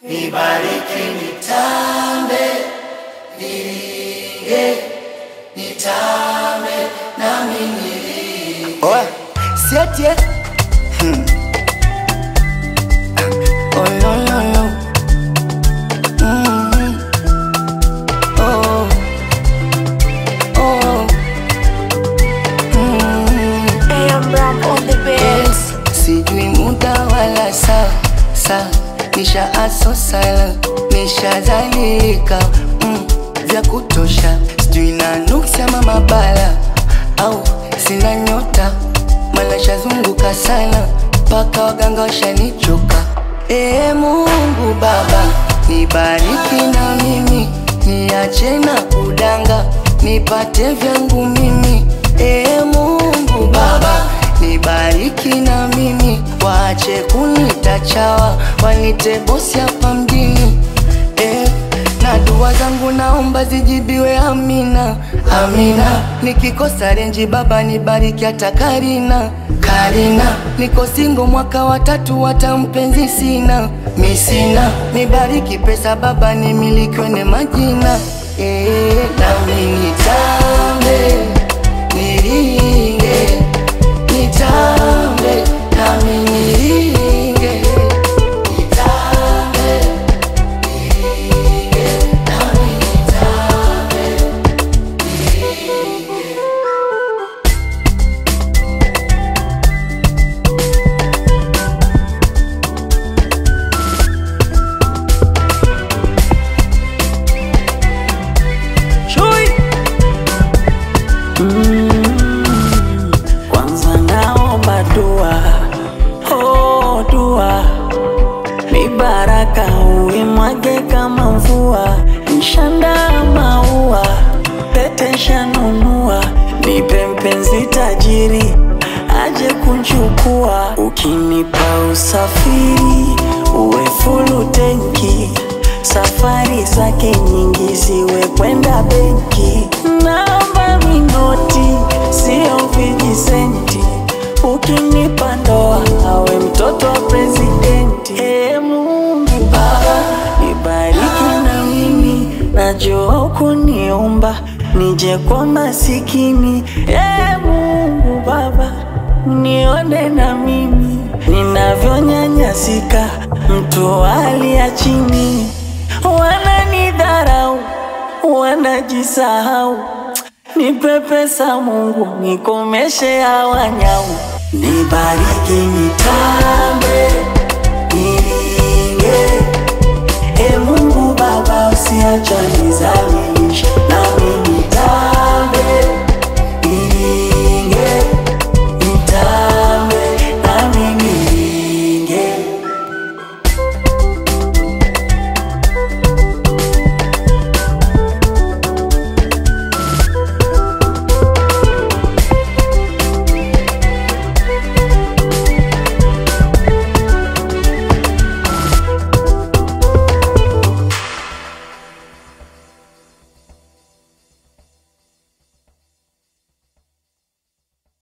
nibariki, nitambe, niringe, nitambe, nami niringe. Oa, siete. Hmm. Oh no no no. Mm. Oh. Oh. Mm. AM Ram on the beat. Yes, sijui muda wala saa saa, nisha aso sala, nishazalika mm, vya kutosha, sijui na nuksi ama mabala au sina nyota, mala shazunguka sana mpaka waganga washanichoka. Ee Mungu Baba, nibariki na mimi, niache na kudanga, nipate vyangu mimi. Ee Mungu Baba, nibariki na mimi, waache kunita chawa, wanite bosi hapa mjini eh, na dua zangu naomba zijibiwe, amina amina. Nikikosa renji Baba nibariki hata Karina Karina, niko singo mwaka wa tatu, hata mpenzi sina mi sina, nibariki pesa Baba nimilikiwe ne majina eh, nami nitambe niringe nitambe nami niringe nitambe niringe nami nitambe niringe Chui. Kwanza naomba dua, oh dua, ni baraka uimwage kama mvua, nshanda maua, pete shanunua, nipe mpenzi tajiri aje kunchukua, ukinipa usafiri uwe fulu tenki, safari zake nyingi ziwe kwenda benki, naomba minoti sio vijisenti, ukinipa ndoa awe mtoto wa presidenti. Ee Mungu Baba, nibariki na mimi, najua ukuniumba nije kwa masikini. Ee Mungu Baba, nione na mimi ninavyonyanyasika, mtu wa hali ya chini, wananidharau, wanajisahau. Nipe pesa Mungu, nikomeshe hawa nyau, nibariki nitambe, niringe. E Mungu Baba, usiachane